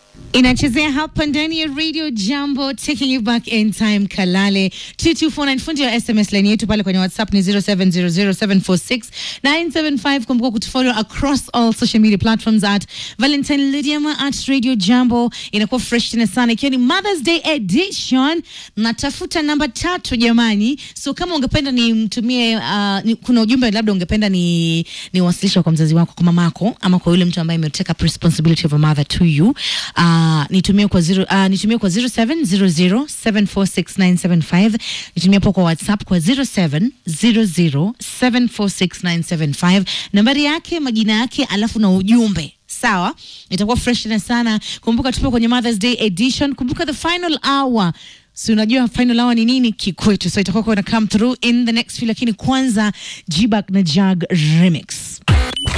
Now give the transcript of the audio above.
inachezea hapa ndani ya radio jambo taking you back in time kalale 2249 fundi wa sms line yetu pale kwenye whatsapp ni 0700746975 kumbuka kutufollow across all social media platforms at valentine lydiama at radio jambo inakuwa fresh tena sana ikiwa ni mothers day edition natafuta namba tatu jamani so kama ungependa nimtumie uh, ni, kuna ujumbe labda ungependa ni niwasilisha kwa mzazi wako kwa mamako ama kwa yule mtu ambaye ameteka up responsibility of a mother to you uh, nitumie kwa zero, uh, nitumie kwa 0700746975 nitumie hapo kwa whatsapp kwa 0700746975 nambari yake majina yake alafu na ujumbe sawa itakuwa fresh tena sana kumbuka tupo kwenye mothers day edition kumbuka the final hour si unajua final hour ni nini kikwetu so itakuwa kuna come through in the next few lakini kwanza jibak na jag remix